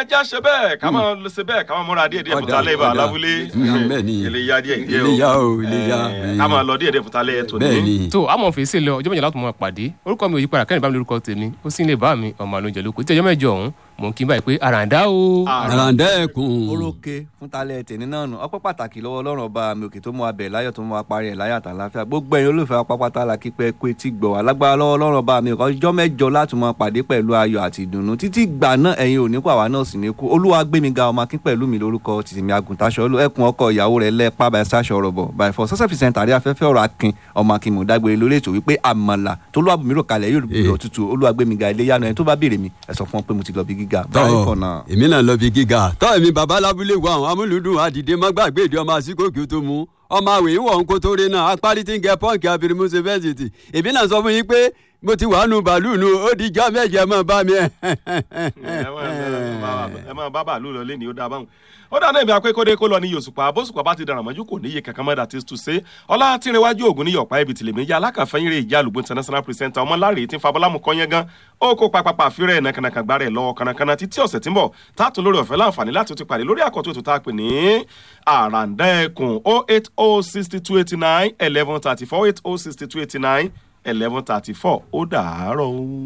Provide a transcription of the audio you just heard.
ẹja ṣe bẹ́ẹ̀ ká máa ṣe bẹ́ẹ̀ ká máa múra díẹ̀ díẹ̀ fúnta lẹ́yìn bá ọ̀dà. alábúlé Mm, bẹ́ẹ̀ ni. iléyà díẹ̀ díẹ̀ Iléyá o, iléyá. Eh, ká máa lọ díẹ̀ díẹ̀ fúnta lẹ́yìn tó bẹ́ẹ̀ ní. ni tó àmọ́ fèsì lọ ọjọ́ mẹ́jọ láti mọ pàdé orúkọ mi ò yí padà kẹ́rin bá mi lórúkọ tèmi ó sì ń lè bá mi ọmọ àlóúnjẹ lóko tí ọjọ́ mẹ́jọ ọ̀hún mò ń kí n báyìí pé àràǹdá o. àràǹdá ẹkùn orókè fún talẹ tèmi náà nù ọpẹ́ pàtàkì lọ́wọ́ Ọlọ́run ọba mi òkè tó mú abẹ láyọ̀ tó mú apárí ẹ láyọ̀ àtàláfíà gbogbo ẹ̀yin olùfẹ́ apápátá la kípẹ kó etí gbọ́ wá lágbára lọ́wọ́ Ọlọ́run ọba mi ọkọ ọjọ́ mẹ́jọ láti mọ pàdé pẹ̀lú ayọ̀ àti ìdùnnú títí gbà náà ẹ̀yin ò ní kó àwa náà sì ní kú olúwa gbé mi ga ọmọ akín pẹ̀lú mi lórúkọ tìtìmí agùntàṣọ olú ẹkùn ọkọ ìyàwó rẹ lẹpa bá ṣaṣọ ọ̀rọ̀ bọ by for success percent àrí afẹ́fẹ́ ọ̀rọ̀ akin ọmọ akin mò dágbére lórí ètò wípé àmàlà tó lọ́wọ́ àbùmí rò kalẹ̀ yóò Eh. rò tútù olúwa gbé mi ga ilé yánu ẹni tó bá béèrè mi ẹ sọ fún wọn pé mo ti lọ bí gíga tọ́ báyìí kọ̀ náà. èmi náà lọ bí gíga tọ́ èmi bàbá lábúlé wa àwọn amúlùdùn àdìdé má gbàgbé ìdí ọmọ àsìkò kí o tó mú ọmọ àwìn ìwọ̀ ń kó tó rí náà apárí tí ń gẹ pọ́ǹkì abirimusi fẹ́sìtì èmi náà sọ fún yín pé mo ti wà nù bàálù nù ó di jọ́ méje mọ́ bá mi. ẹ máa- ẹ máa bá bàálù lọ lé ní ó dá báwọn. ó dáná èmi akẹ́kọ̀ọ́dé kó lọ ní yòsùpá bóṣùpá bá ti dàrán mọ́jú kò níye kankan mọ́dà tí tù sé ọlá tìrẹwájú ògùn ní yọ̀pá ibi tìlẹ̀ méjì alákàfẹ́yìn rẹ̀ ìjà àlùbọ̀ international presenter ọmọláre tí ń fabọ́lámù kọ́yẹ́ gan ó kó papapa fírẹ̀ nàkànàkàn gbá rẹ̀ lọ́wọ́ kànàkànà títí ọ̀sẹ̀ tí ń bọ̀ tààtún lórí ọ̀fẹ́ láǹfààní láti tún pàdé lórí àkọ́tún ètò tá a pè ní àràǹdà ẹkùn oh eight oh sixty two eighty nine eleven thirty four eight oh sixty two eighty nine eleven thirty four ó dàárọ̀ o.